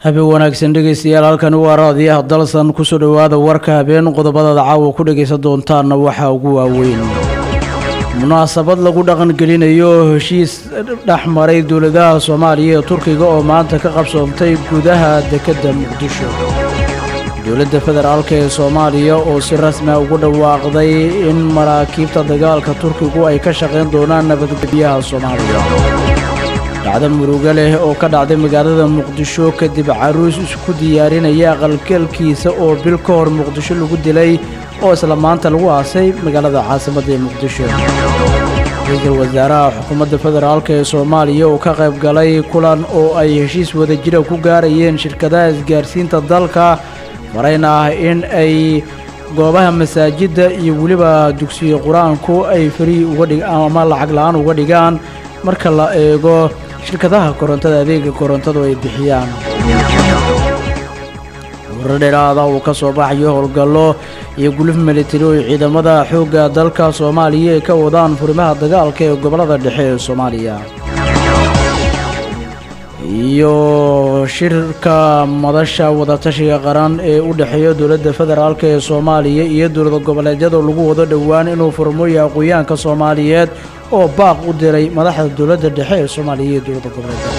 habeen wanaagsan dhegaystayaal halkani waa raadiyaha dalsan kusoo dhowaada warka habeen qodobadada caawa ku dhagaysan doontaanna waxaa ugu waaweyn munaasabad lagu dhaqangelinayo heshiis dhex maray dowladaha soomaaliya ee turkiga oo maanta ka qabsoontay gudaha dekedda muqdisho dowladda federaalk ee soomaaliya oo si rasmia ugu dhawaaqday in maraakiibta dagaalka turkigu ay ka shaqayn doonaan nabadgelyaha soomaaliya dhacdo murugo leh oo ka dhacday magaalada muqdisho kadib caruus isku diyaarinaya aqalgalkiisa oo bil ka hor muqdisho lagu dilay oo isla maanta lagu aasay magaalada caasimadda ee muqdisho ra-iisul wasaaraha xukuumadda federaalk ee soomaaliya oo ka qayb galay kulan oo ay heshiis wadajira ku gaarayeen shirkadaha isgaarsiinta dalka marayna ah in ay goobaha masaajidda iyo weliba dugsiga qur-aanku ay fari uga dhig ama lacag la-aan uga dhigaan marka la eego shirkadaha korontada adeega korontadu ay bixiyaan warar dheeraada uu ka soo baxayo howlgallo iyo guluf militari oo ciidamada xoogga dalka soomaaliya ay ka wadaan furimaha dagaalka ee gobollada dhexe ee soomaaliya iyo shirka madasha wadatashiga qaran ee u dhexeeya dowladda federaalk ee soomaaliya iyo dowlada goboleedyada lagu wado dhowaan inuu furmoyo aqooyaanka soomaaliyeed oo baaq u diray madaxda dowladda dhexe ee soomaaliya iyo dowladda goboleedyada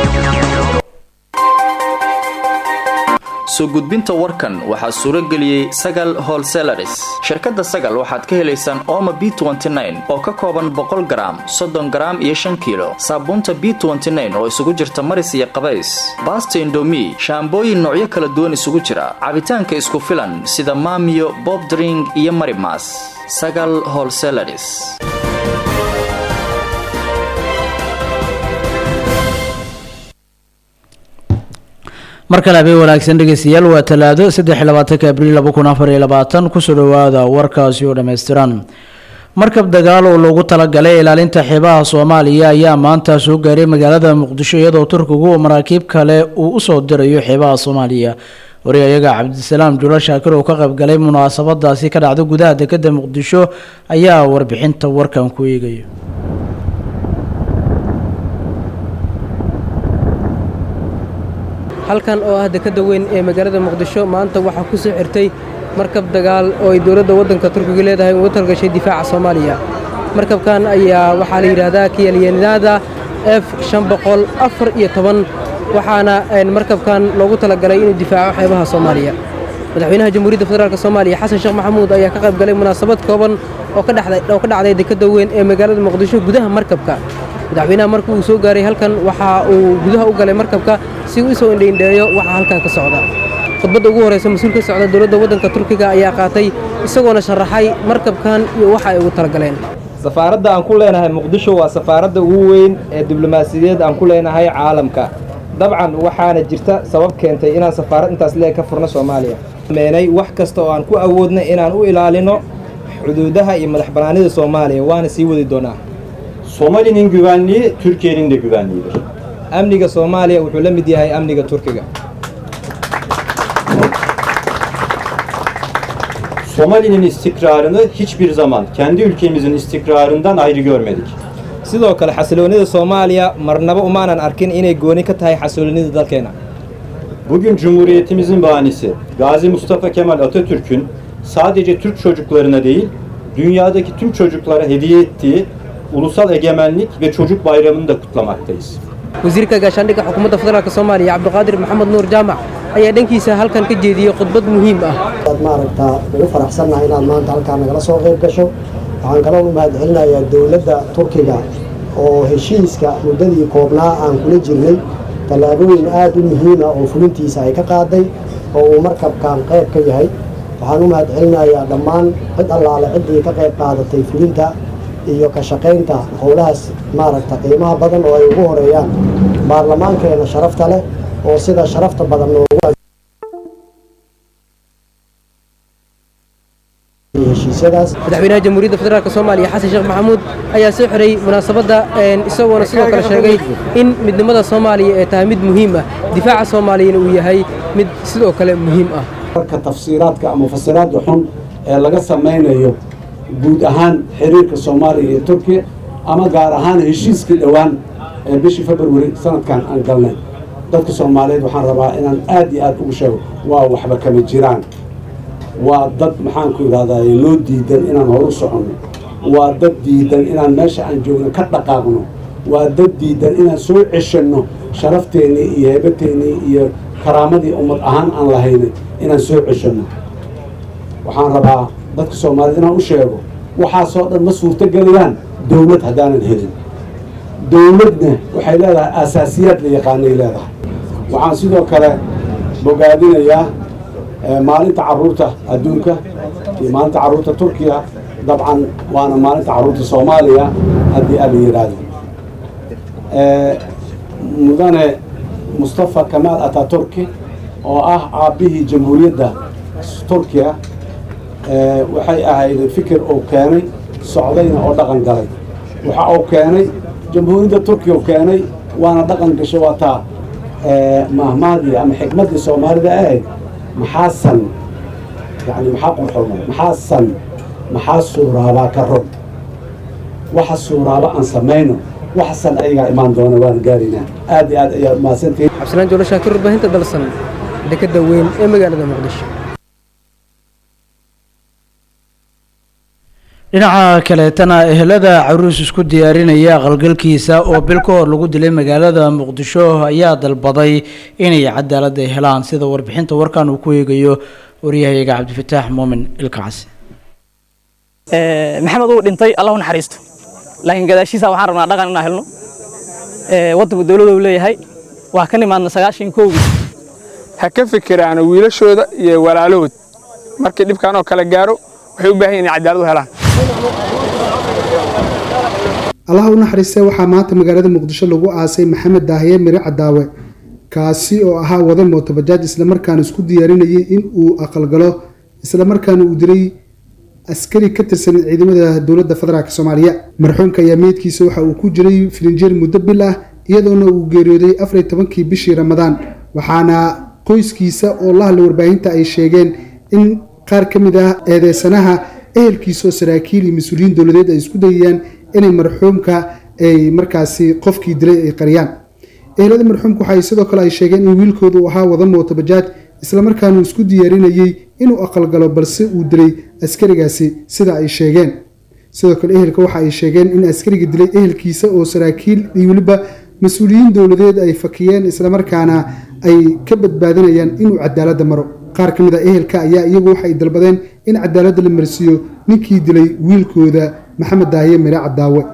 soo gudbinta warkan waxaa suuro geliyey sagal holselaris shirkadda sagal waxaad ka helaysaan ooma b oo ka kooban boqol garaam soddon garaam iyo shan kiilo saabuunta b oo isugu jirta maris iyo qabays baasta indomi shaambooyin noocyo kala duwan isugu jira cabitaanka isku filan sida maamiyo bobdring iyo marimas sagal holselaris mar kale habeen wanaagsan dhegeystayaal waa talaado saddex iyo labaatanka abriil laba kun afar iyo labaatan kusoo dhowaada warkaasi oo dhammaystiran markab dagaal oo loogu talagalay ilaalinta xeebaha soomaaliya ayaa maanta soo gaaray magaalada muqdisho iyadoo turkigu maraakiib kale uu usoo dirayo xeebaha soomaaliya wariyayaga cabdisalaam jula shaakir oo ka qayb galay munaasabadaasi ka dhacda gudaha dekeda muqdisho ayaa warbixinta warkan ku eegaya halkan oo ah dekadda weyn ee magaalada muqdisho maanta waxaa ku soo xirtay markab dagaal oo ay dowladda waddanka turkiga leedahay ugu talgashay difaaca soomaaliya markabkan ayaa waxaa la yidhaahdaa kiyalyanidada f shan boqol afar iyo toban waxaana markabkan loogu talagalay inuu difaaco xeebaha soomaaliya madaxweynaha jamhuuriyadda federaalk soomaaliya xasan sheekh maxamuud ayaa ka qayb galay munaasabad kooban oo ka dhacday dekadda weyn ee magaalada muqdisho gudaha markabka madaxweynaha markii uu soo gaaray halkan waxa uu gudaha u galay markabka si uu isoo indhaindheeyo waxaa halkan ka socda khudbadda ugu horraysa mas-uul ka socda dowladda waddanka turkiga ayaa qaatay isagoona sharaxay markabkan iyo waxa ay ugu talagaleen safaaradda aan ku leenahay muqdisho waa safaaradda ugu weyn ee diblomaasiyadeed aan ku leenahay caalamka dabcan waxaana jirta sabab keentay inaan safaarad intaas leeg ka furno soomaaliya meenay wax kasta oo aan ku awoodna inaan u ilaalino xuduudaha iyo madax bannaanida soomaaliya waana sii wadi doonaa Somali'nin güvenliği Türkiye'nin de güvenliğidir. amniga soomaaliya wuxuu la mid yahay amniga turkiga Somali'nin istikrarını hiçbir zaman kendi ülkemizin istikrarından ayrı görmedik. sidoo kale xasiloonnida soomaaliya marnaba umaanan arkin inay gooni ka tahay xasiloonnida dalkeena Bugün Cumhuriyetimizin bahanesi Gazi Mustafa Kemal Atatürk'ün sadece Türk çocuklarına değil, dünyadaki tüm çocuklara hediye ettiği ulusal egemenlik ve çocuk bayramını da kutlamaktayız. wasiirka gaashaandhigga xukuumadda federaalk soomaaliya cabdiqaadir maxamed nuur jaamac ayaa dhankiisa halkan ka jeediyey khudbad muhiim ah aad maaragtaa ugu faraxsannahay inaad maanta halkaa nagala soo qayb gasho waxaan kaloo u mahadcelinayaa dowladda turkiga oo heshiiska muddadii koobnaa aan kula jirnay tallaabooyin aad u muhiima oo fulintiisa ay ka qaaday oo uu markabkan qayb ka yahay waxaan u mahadcelinayaa dhammaan cid allaale ciddii ka qayb qaadatay fulinta iyo ka shaqaynta howlahaas maaragta qiimaha badan oo ay ugu horeeyaan baarlamaankeena sharafta leh oo sida sharafta badan noogu heshiisyadaas madaxweynaha jamhuuriyadda federaalk soomaaliya xasan sheekh maxamuud ayaa soo xiray munaasabadda isagoona sidoo kale sheegay in midnimada soomaaliya ay tahay mid muhiim ah difaaca soomaaliyana uu yahay mid sidoo kale muhiim ah marka tafsiiraadka ama fasiraadda xun ee laga samaynayo guud ahaan xiriirka soomaaliya iyo turkiya ama gaar ahaan heshiiskii dhowaan ee bishii februari sanadkan aan galnay dadka soomaaliyeed waxaan rabaa inaan aad iyo aad ugu sheego waa waxba kama jiraan waa dad maxaanku idhahdaa noo diidan inaan horu soconno waa dad diidan inaan meesha aan joogno ka dhaqaaqno waa dad diidan inaan soo ceshanno sharafteenii iyo heebateennii iyo karaamadii ummad ahaan aan lahaynay inaan soo ceshanno waxaan rabaa dadka soomaaliyed inaan u sheego waxaasoo dhan ma suurtogelayaan dowlad haddaanan helin dowladna waxay leedahay aasaasiyaad la yaqaanay leedahay waxaan sidoo kale bogaadinayaa maalinta carruurta adduunka iyo maalinta carruurta turkiya dabcan waana maalinta carruurta soomaaliya haddii ala yidhaahdo mudane mustafa kamaal ataturki oo ah aabbihii jamhuuriyadda turkiya waxay ahayd fikir uu keenay socdayna oo dhaqan galay waxa uu keenay jamhuuriyadda turkiya uu keenay waana dhaqan gasho waa taa mahmahdii ama xikmaddii soomaalida ahayd maxaa san yani maxaa qurxooma maxaa san maxaa suuraabaa ka rog waxa suuraaba aan samayno waxa san ayagaa imaan doona waan gaaraynaa aad iyo aad ayaa mahadsantihiin cabdisalaan joolo shaakir warbaahinta dalsan dekadda weyn ee magaalada muqdisho dhinaca kaleetana ehelada caruus isku diyaarinaya aqalgalkiisa oo bil ka hor lagu dilay magaalada muqdisho ayaa dalbaday inay cadaalad ay helaan sida warbixinta warkan uu ku eegayo waryahayaga cabdifataax muumin ilkacsi maxamed uu dhintay allah u naxariisto laakiin gadaashiisa waxaan rabnaa dhaqan inaan helno waddanku dowladda uu leeyahay waa ka nimaadna sagaashan kowgii ha ka fikiraano wiilashooda iyo walaalahood markii dhibkan oo kale gaaro waxay u baahan yihin inay cadaalad u helaan allaha u naxariistay waxaa maanta magaalada muqdisho lagu aasay maxamed daahiye mire cadaawe kaasi oo ahaa wada mootobajaaj islamarkaana isku diyaarinayay in uu aqalgalo islamarkaana uu dilay askari ka tirsan ciidamada dowladda federaalk soomaaliya marxuumka ayaa meydkiisa waxa uu ku jiray filinjeer muddo bil ah iyadoona uu geeriyooday afariy tobankii bishii ramadaan waxaana qoyskiisa oo la hadlay warbaahinta ay sheegeen in qaar ka mid ah eedeysanaha ehelkiisa oo saraakiil iyo mas-uuliyiin dowladeed ay isku dayayaan inay marxuumka ay markaasi qofkii dilay ay qariyaan ehelada marxuumka waxay sidoo kale ay sheegeen in wiilkooda uu ahaa wada mootobajaaj islamarkaana uu isku diyaarinayey inuu aqalgalo balse uu dilay askarigaasi sida ay sheegeen sidoo kale ehelka waxa ay sheegeen in askariga dilay ehelkiisa oo saraakiil iyo weliba mas-uuliyiin dowladeed ay fakiyeen islamarkaana ay ka badbaadinayaan inuu cadaaladda maro qaar ka mid a ehelka ayaa iyagu waxay dalbadeen in cadaaladda la marsiiyo ninkii dilay wiilkooda maxamed daahiye mire cadaawe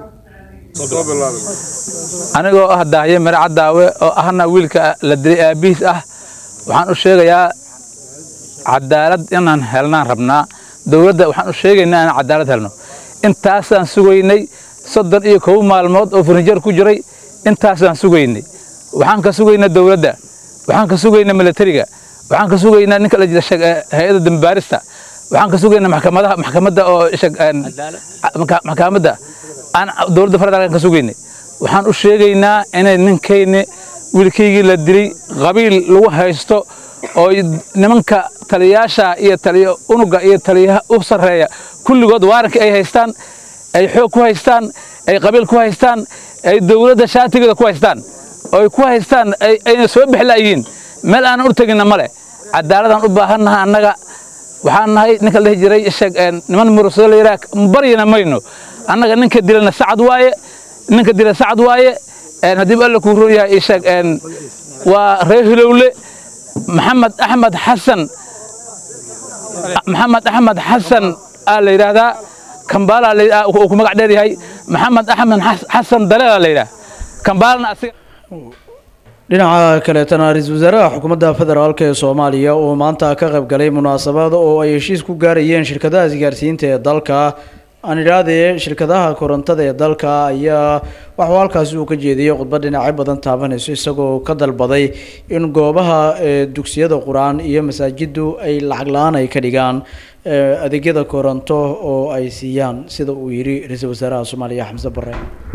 anigoo ah daahiye mire cadaawe oo ahna wiilka la dilay aabbihiis ah waxaan u sheegayaa cadaalad inaan helnaan rabnaa dowladda waxaan u sheegaynaa inaan cadaalad helno intaasaan sugaynay soddon iyo kow maalmood oo furnijar ku jiray intaasaan sugaynay waxaan ka sugaynaa dowladda waxaan ka sugaynaa milatariga waxaan ka sugaynaa ninka la jira hay-adda dambaarista waxaan ka sugaynaa maxkamadaha maxkamadda oo maxkamadda aan dowladda federaalkan ka sugaynay waxaan u sheegaynaa inay ninkayni wiilkaygii la dilay qabiil lagu haysto oo nimanka taliyaasha iyo taliya unuga iyo taliyaha u sarreeya kulligood waarankii ay haystaan ay xoog ku haystaan ay qabiil ku haystaan ay dowladda shaatigeeda ku haystaan oo ay ku haystaan ayna soo bixlaayihiin meel aanan u teginna ma leh cadaaladaan u baahannaha annaga waxaan nahay ninka la dhihi jiray niman murusado la yidhaha baryana mayno annaga ninka dilana sacad waaye ninka dila sacad waaye haddii alla kuu roon yahay isheeg waa reer hilowle maxamed axmed xasan maxamed axmed xasan aa la yidhaahdaa kambaala uu ku magac dheer yahay maxamed axmed xasan daleela la yidhaha kambaalana asiga dhinaca kaleetana ra-iisul wasaaraha xukuumadda federaalk ee soomaaliya oo maanta ka qayb galay munaasabad oo ay heshiis ku gaarayeen shirkadaha isgaarsiinta ee dalka aan idhaahdee shirkadaha korontada ee dalka ayaa waxuu halkaasi uu ka jeediyey khudbad dhinacyo badan taabanayso isagoo ka dalbaday in goobaha dugsiyada qur-aan iyo masaajiddu ay lacag la-aan ay ka dhigaan adeegyada koronto oo ay siiyaan sida uu yidhi ra-iisul wasaaraha soomaaliya xamse bare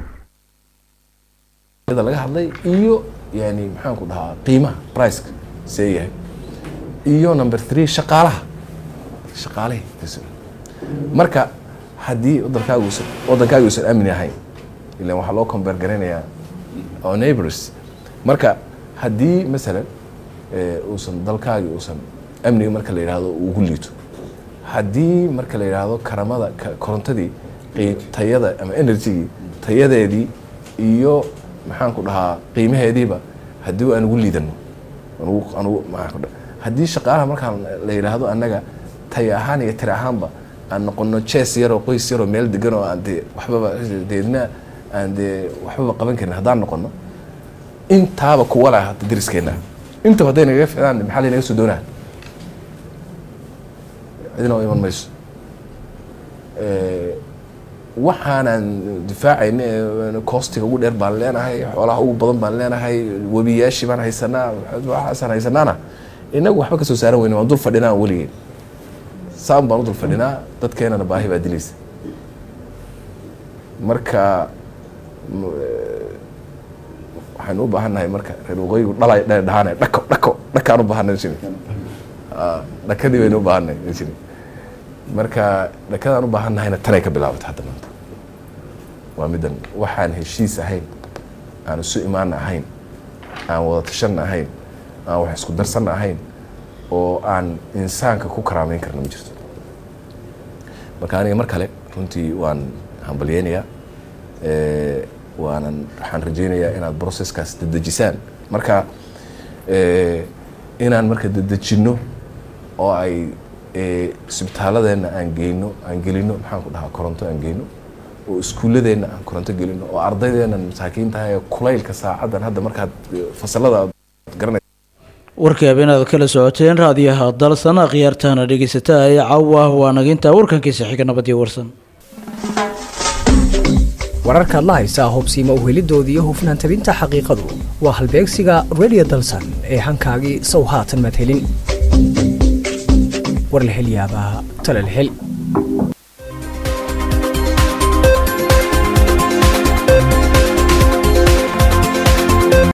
laga hadlay iyo yani maxaan ku dhahaa qiimaha priceka see yahay iyo number three shaqaalaha shaqaalahi marka haddii wadankaaga uusan wadankaaga uusan aamin ahayn ilan waxaa loo combeer garanayaa oo neighbors marka haddii masalan uusan dalkaagii uusan amniga marka la yidhaahdo ugu liito haddii marka la yidhaahdo karamada korontadii tayada ama energygii tayadeedii iyo maxaan ku dhahaa qiimaheediiba haddii aan ugu liidano haddii shaqaalaha markaan la yidhaahdo annaga tay ahaan iyo tiri ahaanba aan noqono jees yaroo qoys yaroo meel degan oo aan dee waxbaba deedna aan dee waxbaba qaban karin haddaan noqono intaaba kuwa lah hadda dariskeenna intaba hadday nagaga ficdaan maxaa laynaga soo doonaa cidina iman mayso waxaanaan difaacayna koostiga ugu dheer baan leenahay xoolaha ugu badan baan leenahay webiyaashii baan haysanaa waxaasaan haysanaana inagu waxba ka soo saaran weyne waan dul fadhinaa weligeen saan baan u dul fadhinaa dadkeenana baahi baa dilaysa marka waxaynu u baahannahay marka reer waqooyigu dhalay dhahaan dhako dhako dhakaan u baahanay jiri dhakadii baynu u baahanay jiri marka dhakadaan u baahannahayna tanay ka bilaabatay hadda maanta waa middan waxaan heshiis ahayn aan isu imaana ahayn aan wada tashanna ahayn aan wax isku darsanna ahayn oo aan insaanka ku karaameyn karna ma jirto marka aniga mar kale runtii waan hambalyeynayaa waanan waxaan rajeynayaa inaad processkaas dedejisaan marka inaan marka dedejinno oo ay isbitaaladeenna aan geyno aan gelino maxaan ku dhahaa koronto aan geyno oo iskuulladeenna aan koronto gelino oo ardaydeenna masaakiintahay ee kulaylka saacaddan hadda markaad fasalada aad garanay warkii habeenaad kala socoteen raadiyaha dalsan akhyaartahana dhegeysataa ee caawa waa naginta warkankiisa xiga nabadii warsan wararkaad la haysaa hubsiima uhelidoodii iyo hufnaan tabinta xaqiiqadu waa halbeegsiga radio dalsan ee hankaagii sow haatan madhelin warlahelyaabaha talalhel